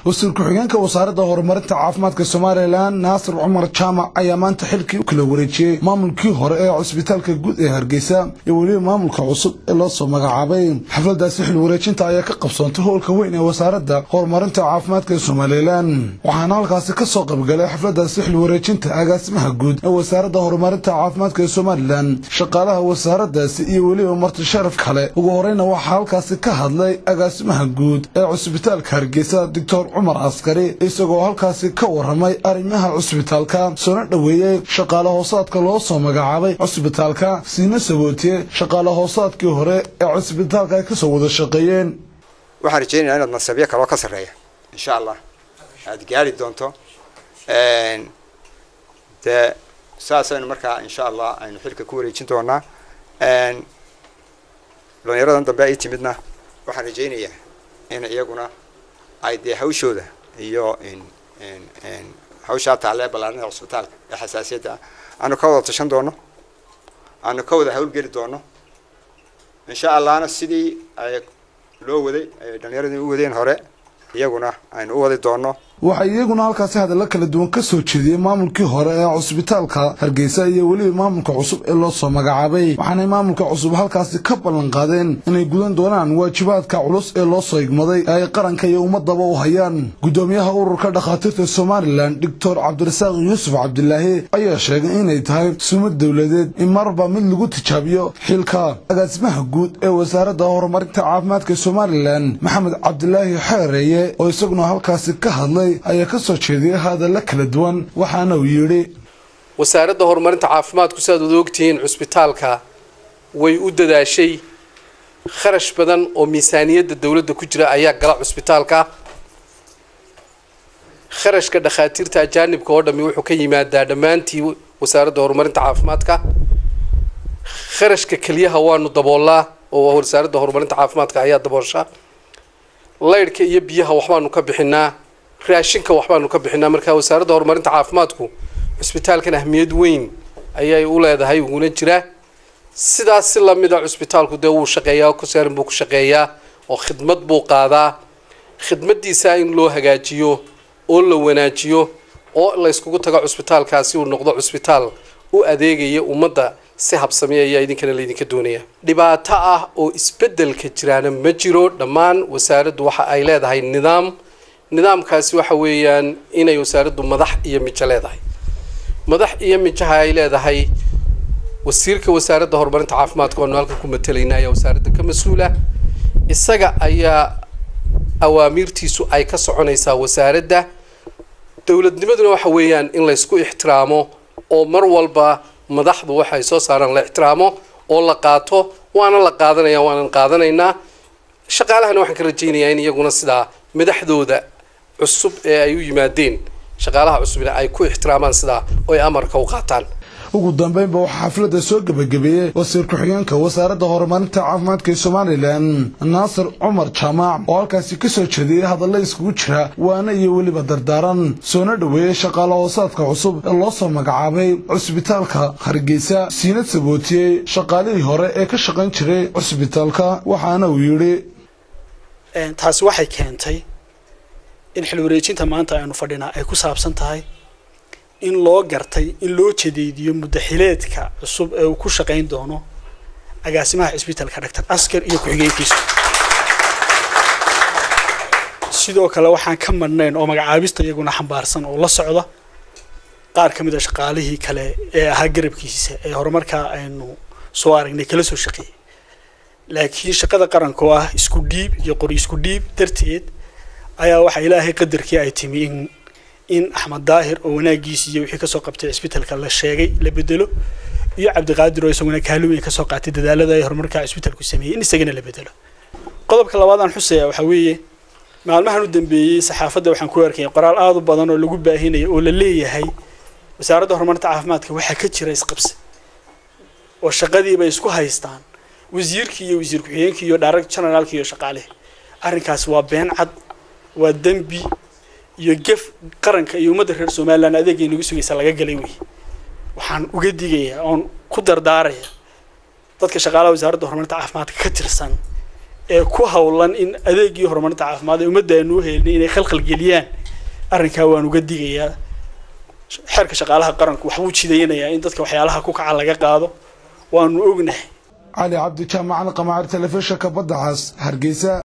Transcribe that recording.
wasiir ku-xigeenka wasaaradda horumarinta caafimaadka somalilan naasir cumar jaamac ayaa maanta xilkii u kala wareejiyey maamulkii hore ee cusbitaalka guud ee hargeysa iyo weliba maamulka cusub ee loo soo magacaabay xafladaasi xil wareejinta ayaa ka qabsoontay howlka weyn ee wasaaradda horumarinta caafimaadka ee somalilan waxaana halkaasi ka soo qaybgalay xafladaasi xil wareejinta agaasimaha guud ee wasaaradda horumarinta caafimaadka ee somalilan shaqaalaha wasaaraddaasi iyo weliba marti sharaf kale ugu horeyna waxaa halkaasi ka hadlay agaasimaha guud ee cusbitaalka hargeysa doctor cumar askari isagoo halkaasi ka waramay arrimaha cusbitaalka soona dhoweeyey shaqaale hoosaadka loo soo magacaabay cusbitaalka siina sabootiye shaqaale hoosaadkii hore ee cusbitaalka ay kasoo wada shaqeeyeen waxaan rajeynayaa inaad nasabyo kaloo ka sarreeya insha allah aad gaari doonto dee saasaynu markaa insha allah aynu xilka ku wareejin doonaa dhalinyaradan dambe ay timidna waxaan rajeynayaa in iyaguna ay dee hawshooda iyo hawshaa taalee ballaarinada cusbitaalka ee xasaasiyadda ah aanu ka wada tashan doono aanu ka wada hawlgeli doono insha allahna sidii ay loo waday ay dhalinyaradii u wadeen hore iyaguna aynu u wadi doono waxaa iyaguna halkaasi hadallo kala duwan ka soo jeediyey maamulkii hore ee cusbitaalka hargeysa iyo weliba maamulka cusub ee loo soo magacaabay waxaanay maamulka cusub halkaasi ka ballan qaadeen inay gudan doonaan waajibaadka culus ee loo soo igmaday ee ay qaranka iyo ummadaba u hayaan guddoomiyaha ururka dhakhaatiirta somalilan doctor cabdirasaaq yuusuf cabdilaahi ayaa sheegay inay tahay sumad dowladeed in marba mid lagu tijaabiyo xilka agaasimaha guud ee wasaaradda horumarinta caafimaadka somalilan maxamed cabdilaahi xeereeye oo isaguna halkaasi ka hadlay ayaa ka soo jeediyay hadalla kala duwan waxaana uu yidhi wasaaradda horumarinta caafimaadku sidaad wada ogtihiin cusbitaalka way u dadaashay kharash badan oo miisaaniyadda dowladda ku jira ayaa gala cusbitaalka kharashka dhakhaatiirta ajaanibka oo dhami wuxuu ka yimaadaa dhammaantii wasaaradda horumarinta caafimaadka kharashka keliyaha waanu daboolaa oo wasaaradda horumarinta caafimaadka ayaa daboosha laydhka iyo biyaha waxbaanu ka bixinaa raashinka waxbaanu ka bixinaa marka wasaaradda horumarinta caafimaadku cusbitaalkan ahmiyad weyn ayay u leedahay uguna jiraa sidaas si lamida cusbitaalku dee wuu shaqeeyaa kusaarin buu ku shaqeeyaa oo khidmad buu qaadaa khidmadiisa in loo hagaajiyo oo la wanaajiyo oo la yskugu tago cusbitaalkaasi uu noqdo cusbitaal u adeegaya ummadda si habsami ayaa idinkana laydinka doonaya dhibaato ah oo isbedelka jiraana ma jiro dhammaan wasaaraddu waxa ay leedahay nidaam nidaamkaasi waxa weeyaan inay wasaaraddu madax iyo mijo leedahay madax iyo mijaha ay leedahay wasiirka wasaaradda horumarinta caafimaadka oanu halkan ku matalayna ayaa wasaaradda ka mas-uula isaga ayaa awaamiirtiisu ay ka soconaysaa wasaaradda dowladnimaduna waxa weeyaan in laysku ixtiraamo oo mar walba madaxdu waxay soo saaraan la ixtiraamo oo la qaato waana la qaadanaya waanan qaadanaynaa shaqaalahana waxaan ka rajaynayaa in iyaguna sidaa madaxdooda cusub ee ay u yimaadeen shaqaalaha cusubna ay ku ixtiraamaan sidaa oo ay amarka u qaataan ugu dambeynba waxaa xafladda soo gebagabeeyey wasiir ku-xigeenka wasaaradda horumarinta caafimaadka ee somalilan naasir cumar jaamac oo halkaasi ka soo jeediyey hadalla iskugu jira waana iyo weliba dardaaran soona dhoweeyey shaqaale hoosaadka cusub ee loo soo magacaabay cusbitaalka hargeysa siinad sabootiyey shaqaalihii hore ee ka shaqayn jiray cusbitaalka waxaana uu yidhi taasi waxay keentay in xil wareejinta maanta aynu fadhinaa ay ku saabsan tahay in loo gartay in loo jadeediyo muddaxileedka cusub ee uu ku shaqayn doono agaasimaha cisbitaalka doctor askar iyo ku-xigeenkiisu sidoo kale waxaan ka madhnayn oo magacaabista iyaguna xambaarsan oo la socda qaar ka mid a shaqaalihii kale ee ahaa garabkiisa ee horumarkaa aynu soo aragnay kala soo shaqeeyey laakiin shaqada qaranka oo ah isku dhiib iyo qori isku dhiib darteed ayaa waxaa ilaahay qadarkii ay timi in in axmed daahir oo wanaagiisi iyo wixii kasoo qabtay cisbitaalka la sheegay la bedelo iyo cabdiqaadir oo isaguna kaalin weyn kasoo qaatay dadaalada ay horumarka cisbitaalku sameeyey in isagana la bedelo qodobka labaad aan xusaya waxaa weeye maalmahan u dambeeyey saxaafadda waxaan ku arkayay qoraal aada u badan oo lagu baahinayo oo la leeyahay wasaaradda horumarinta caafimaadka waxaa ka jira isqabsi oo shaqadiibay isku haystaan wasiirkii iyo wasiir ku-xigeenkii iyo direct generaalkii iyo shaqaalihi arrinkaasi waa been cad waa dembi iyo gef qaranka iyo ummadda reer somalilan adeegay nagu sugaysa laga galay wey waxaan uga digayaa oon ku dardaaraya dadka shaqaalaha wasaaradda horumarinta caafimaadka ka tirsan ee ku hawlan in adeegii horumarinta caafimaad ee ummadda aanu u helnay inay khalkhal geliyaan arrinkaa waan uga digayaa xeerka shaqaalaha qaranku waxbuu jidaynayaa in dadka waxyaalaha ku kaca laga qaado waanu ognahay cali cabdi jaamacan qamaacir telefishinka badda cas hargeysa